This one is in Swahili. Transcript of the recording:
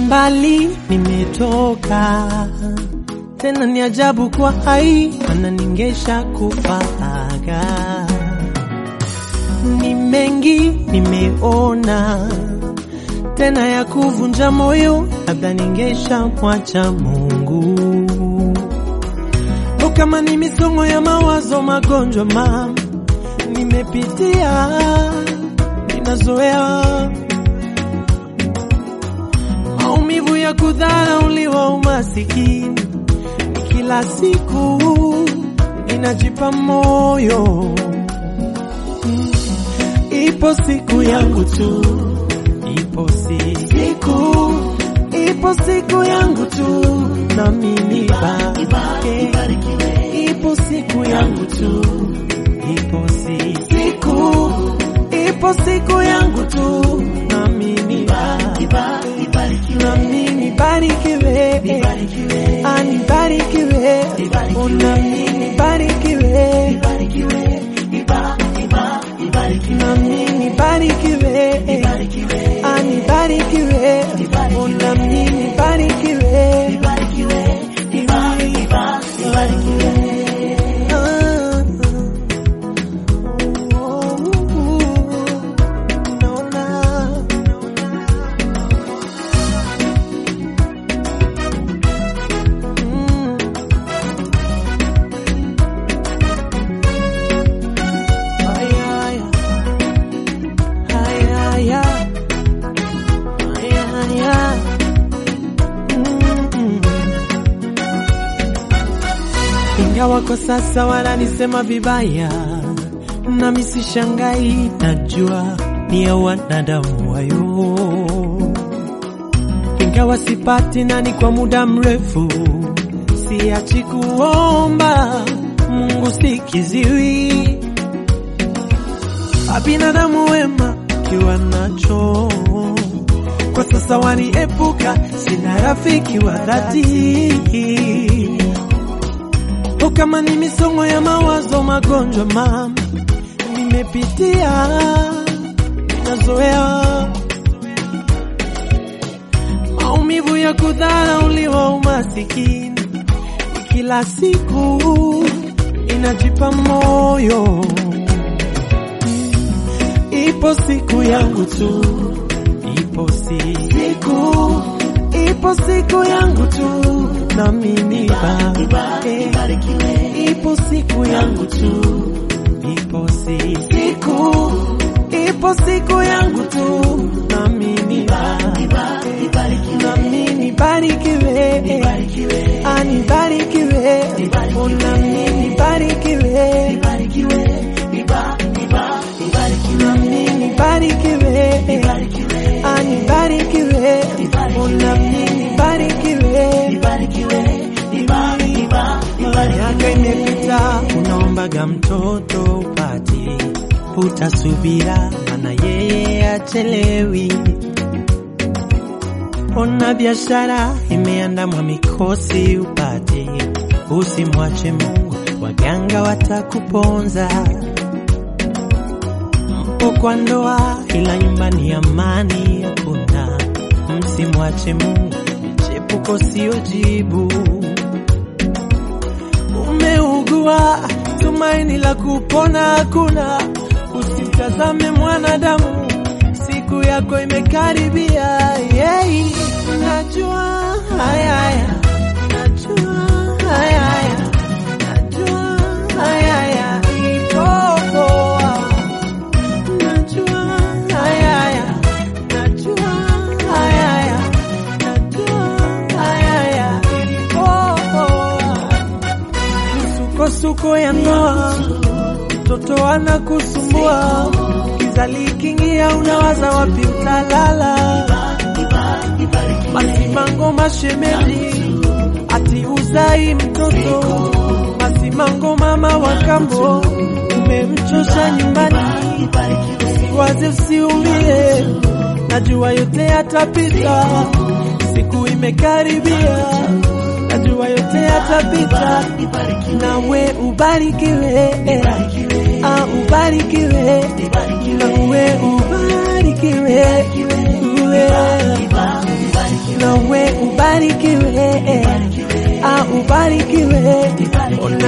mbali nimetoka, tena ni ajabu kwa hai, mana ningesha kufaga. Ni mengi nimeona, tena ya kuvunja moyo, labda ningesha mwacha Mungu. O, kama ni misongo ya mawazo, magonjwa mam nimepitia, ninazoea maumivu ya kudharauliwa, umasikini ni kila siku, ninajipa moyo Mm. ipo siku yangu tu, ipo si- siku, ipo siku yangu tu, na mimi bake, ipo siku yangu tu, ipo si siku, ipo siku yangu tu, na mimi bake, na mimi barikiwe, anibarikiwe, ona mimi barikiwe, na mimi barikiwe, anibarikiwe, ona mimi barikiwe, Ah, oh, naona Mm. Aya, aya. Aya, aya. Aya, aya. Mm. Ingawa kwa sasa wananisema vibaya, nami sishangai, najua ni ya wanadamu wayo ingawa sipati nani kwa muda mrefu, siachi kuomba Mungu sikiziwi, abinadamu wema kiwa nacho kwa sasa waniepuka, sina rafiki wa dhati. O, kama ni misongo ya mawazo, magonjwa mama nimepitia, nazoea maumivu ya kudharauliwa, umasikini ni kila siku, inajipa moyo. Ipo siku yangu tu, ipo si siku, ipo siku yangu tu, na mimi bake, ipo siku yangu tu, ipo si siku, ipo siku yangu tu, na mimi bake, na mimi barikiwe, anibarikiwe, ona mimi barikiwe, na mimi barikiwe, anibarikiwe, ona mimi barikiwe. Miaka imepita, unaombaga mtoto upati, utasubira, mana yeye achelewi. Ona biashara imeandamwa mikosi upate, usimwache Mungu, waganga watakuponza. Mpo kwa ndoa, ila nyumbani amani hakuna. Msimwache Mungu, michepuko sio jibu. Umeugua, tumaini la kupona hakuna. Usimtazame mwanadamu, siku yako imekaribia. Yeah. Najua haya haya, najua haya haya, najua haya haya, ipo poa. Najua haya haya, najua haya haya, najua haya haya, ipo poa. Misukosuko ya ndoa, mtoto anakusumbua, kizali kingia, unawaza wapi utalala. Masimango mashemeji, ati uzai mtoto. Masimango mama wa kambo, umemchosha nyumbani. Usiwaze, usiumie, najua yote yatapita, siku imekaribia, najua yote yatapita, nawe ubarikiwe, ah, ubarikiwe, nawe ubarikiwe, uwe nawe ubarikiwe, ah, ubarikiwe,